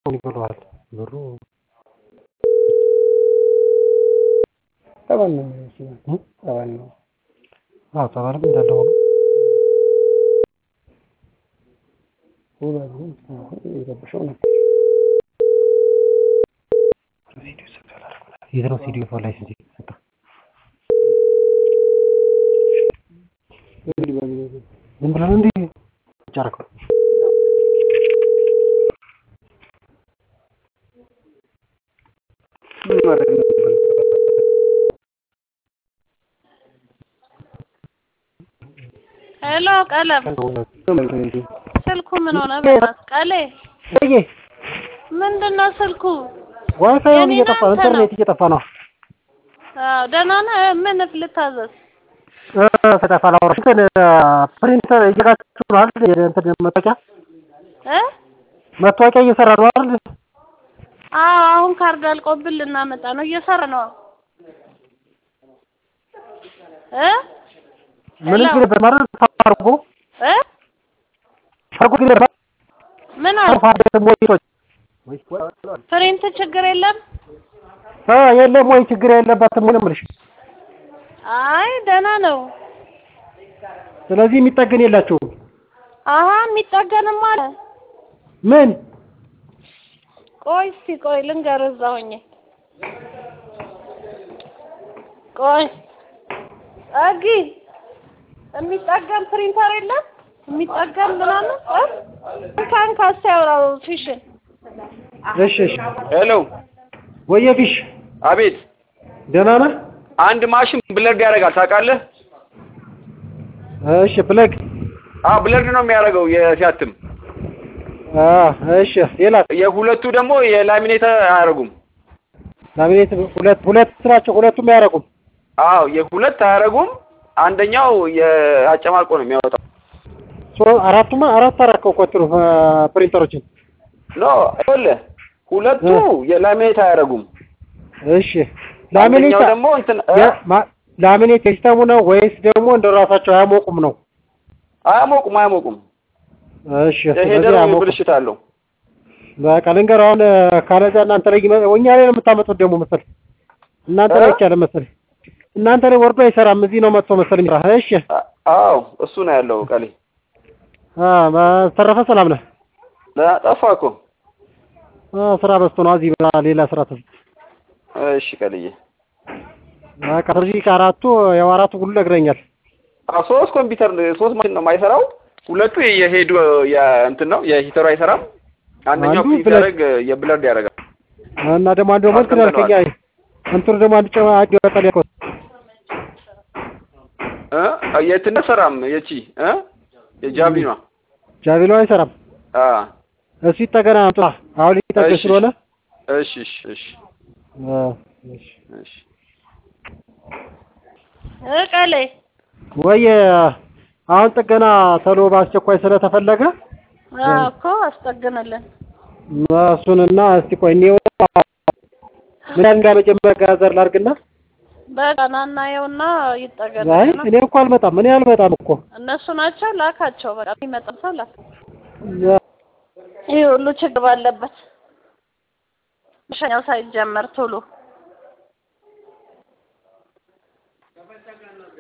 ይብለዋል ብሩ ጠበል ነው ጠበል ነው አዎ ተባለም እንዳለ ሆኖ የረብሸው ነው የት ነው ሲዲዮ ፎር ላይሰንስ የተሰጠ ዝም ብለህ ነው እንዴ ቁጭ አደረገው ምን ማድረግ ነበር ሄሎ ቀለም እንዴ ስልኩ ምን ሆነ? በእናትህ ቀሌ እዬ ምንድነው ስልኩ? ዋይፋዩን የኔ እየጠፋ ናንተ ኢንተርኔት እየጠፋ ነው አዎ ደህና ነህ? ምን ልታዘዝ? ተጠፋ ላውራሽ እንትን ፕሪንተር እየጋችሁ ነው አይደል እንትን መታወቂያ እ መታወቂያ እየሰራ ነው አይደል አዎ አሁን ካርድ አልቆብን ልናመጣ ነው። እየሰራ ነው እ ምን ሄሎ ግን በማድረግ ታርጎ እ ታርጎ ግን ምን አለ? ታርፋደ ሞይቶች ፕሪንት ችግር የለም? አ የለም ወይ ችግር የለባትም ምንም ልሽ አይ ደህና ነው። ስለዚህ የሚጠገን የላቸውም አሀ የሚጠገንም አለ። ምን ቆይ እስቲ ቆይ ልንገርህ እዛ ሆኜ ቆይ ጸጊ የሚጠገን ፕሪንተር የለም የሚጠገን ምናምን እ ካንካ እስቲ ያውራው ፊሽን እሺ እሺ ሄሎ ወየ ፊሽ አቤት ደህና ነህ አንድ ማሽን ብለርድ ያደርጋል ታውቃለህ እሺ ብለግ አዎ ብለርድ ነው የሚያደርገው የሲያትም አ እሺ ሌላ የሁለቱ ደግሞ የላሚኔት አያደርጉም ላሚኔት ሁለት ሁለት ናቸው ሁለቱም አያረቁም አዎ የሁለት አያደርጉም አንደኛው የአጨማልቆ ነው የሚያወጣው ሶ አራቱማ አራት አራከው ቆጥሩ ፕሪንተሮችን ኖ ይኸውልህ ሁለቱ የላሚኔት አያደርጉም እሺ ላሚኔት አንደኛው ደግሞ እንትን እ? የ- ማ- ላሚኔት የሲስተሙ ነው ወይስ ደግሞ እንደ ራሳቸው አያሞቁም ነው? አያሞቁም አያሞቁም እሺ የሄደር ስለዚህ አያሞቁም። ብልሽት አለው በቃ ልንገርህ አሁን ካለዛ እናንተ ላይ ይመ- እኛ ላይ ነው የምታመጡት ደግሞ መሰል እናንተ ላይ እ? ብቻ አይደለም መሰለኝ እናንተ ላይ ወርዶ አይሰራም እዚህ ነው መጥቶ መሰለኝ የሚሰራ። እሺ አ- አዎ እሱ ነው ያለው ቀሌ አ በተረፈ ሰላም ነህ? ለ- ጠፋ እኮ አ ስራ በዝቶ ነው እዚህ በ- ሌላ ስራ ተስ እሺ ቀልዬ በቃ ስለዚህ ከአራቱ ያው አራቱ ሁሉ ነግረኛል። አዎ ሶስት ኮምፒውተር ሶስት ማሽን ነው የማይሰራው ሁለቱ የሄዱ እንትን ነው የሂተሩ አይሰራም አንደኛው አንዱ ፕሪንት ብለድ- ያደርግ የብለርድ ያደርጋል እና ደግሞ አንዱ ደግሞ እንትን ያልከኝ አይ እንትኑ ደግሞ አንዱ ጨማ አንዱ ያወጣል ያልከው እ የትን ሰራም የቺ እ የጃቪኗ ጃቪሎ አይሰራም። አ እሱ ይጠገና አምጣ አሁን ሊጠገን እሺ። ስለሆነ እሺ እሺ እሺ አ እሺ እሺ እ ቀሌ ወይ አሁን ጥገና ተሎ በአስቸኳይ ስለተፈለገ አዎ እኮ አስጠግንልን እሱንና እስቲ ቆይ እኔው ምን ያህል እንዳመጀመሪያ ጋዘር ላድርግና በቃ ና እናየውና አይ ይጠገንልና እኔ እኮ አልመጣም እኔ አልመጣም እኮ እነሱ ናቸው ላካቸው። በቃ የሚመጣ ሰው ላክ። ይህ ሁሉ ችግር ባለበት መሸኛው ሳይጀመር ቶሎ